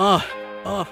Uh, uh.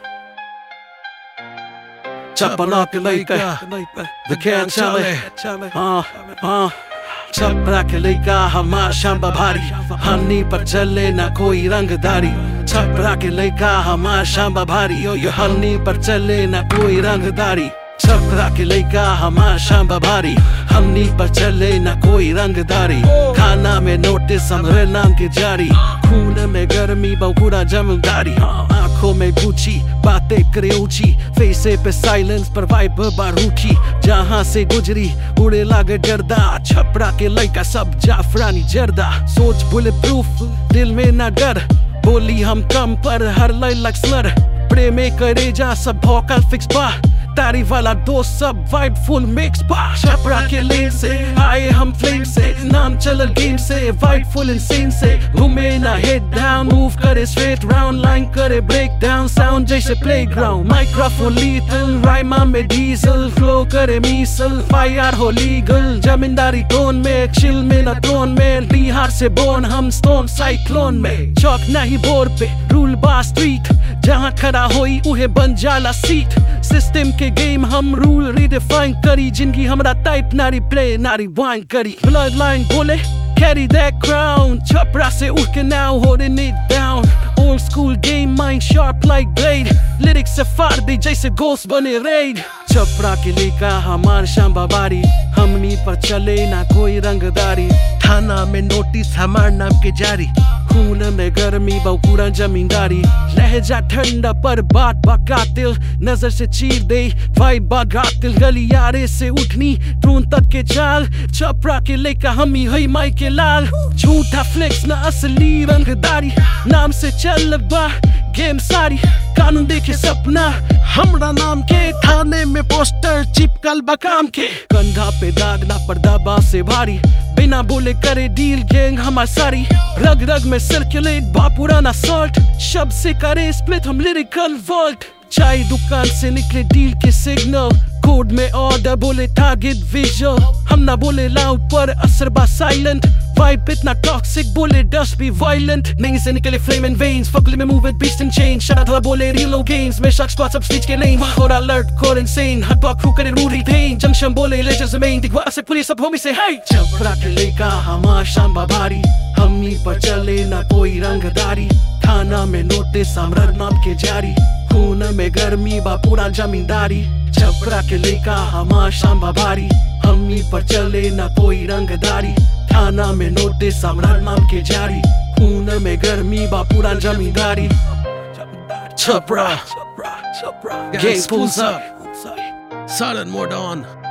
Chapala के लइका दुकान चले हाँ हाँ छपरा के लइका हमार शाम्बा भारी हमनी पर चले ना कोई रंगदारी छपरा के लइका हमार शाम्बा भारी ओ यो हमनी पर चले ना कोई रंगदारी छपरा के लइका हमार शाम्बा भारी हमनी पर चले ना कोई रंगदारी खाना में नोटिस हमरे नाम के जारी खून में गर्मी बहुरा जमदारी हाँ आंखों में गुची बातें करे ऊंची फेसे पे साइलेंस पर वाइब बारूठी जहां से गुजरी उड़े लागे गर्दा छपरा के लइका सब जाफरानी जर्दा सोच बुलेट प्रूफ दिल में ना डर बोली हम कम पर हर लय लक्सलर प्रेमे करे जा सब भौकल फिक्स बा तारी वाला दोस्त सब वाइब फुल मिक्स बा छपरा के लेन से आए हम फ्लेम से नाम चलल गेम से वाइब फुल इंसेन से घूमे ना हेड डाउन मूव करे स्ट्रेट राउंड लाइन करे ब्रेक डाउन साउंड जैसे प्लेग्राउंड माइक्रोफोन लीथल राइमा में डीजल फ्लो करे मीसल फायर हो लीगल जमींदारी टोन में चिल में ना टोन में बिहार से बोन हम स्टोन साइक्लोन में चौक नहीं बोर पे रूल बा स्ट्रीट जहाँ खड़ा होई उहे बन जाला सीट सिस्टम के गेम हम रूल रिडिफाइन करी जिंदगी हमरा टाइप नारी प्ले नारी वाइन करी ब्लड लाइन बोले carry that crown छपरा से उठ के now holding it down old school game mind sharp like blade lyrics से फाड़ दे जैसे ghost बने raid छपरा के लेका हमार शाम्बा बारी हमनी पर चले ना कोई रंगदारी थाना में नोटिस हमार नाम के जारी खून में गर्मी बहुपूरा जमींदारी लहजा ठंडा पर बात बकातिल नजर से चीर दे भाई बागातिल गलियारे से उठनी ट्रून तक के चाल छपरा के लेका हम ही हई माई के लाल झूठा फ्लेक्स ना असली रंगदारी नाम से चल बा गेम सारी कानून देखे सपना हमरा नाम के थाने में पोस्टर चिपकल बकाम के कंधा पे दाग ना पर्दा बा से भारी बिना बोले करे डील गैंग हमार सारी रग रग में सर्कुलेट बा पुराना सॉल्ट शब्द से करे स्प्लिट हम लिरिकल वॉल्ट चाय दुकान से निकले डील के सिग्नल कोड में ऑर्डर बोले टारगेट विजुअल हम ना बोले लाउड पर असर बा साइलेंट वाइब इतना टॉक्सिक बोले डस्ट भी वायलेंट नहीं से निकले फ्लेम एंड वेन्स फकले में move it beast and change shut था बोले रीलो गेम्स में शख्स स्क्वाड सब स्टिच के नहीं और अलर्ट कोड इनसेन हट बॉक क्रू करे रूरी पेन जंक्शन बोले लेजर्स मेन दिखवा से पुलिस सब होमी से हे छपरा के लेका हमार शाम्बा भारी हमनी पर चले ना कोई रंगदारी थाना में नोटिस हमर नाम के जारी खून में गर्मी बा पूरा जमींदारी छपरा के लेका हमार शाम्बा भारी हमनी पर चले ना कोई रंगदारी थाना में नोटिस हमरा नाम के जारी खून में गर्मी बा पूरा जमींदारी Chhapra Gang pulls up. Sudden more dawn.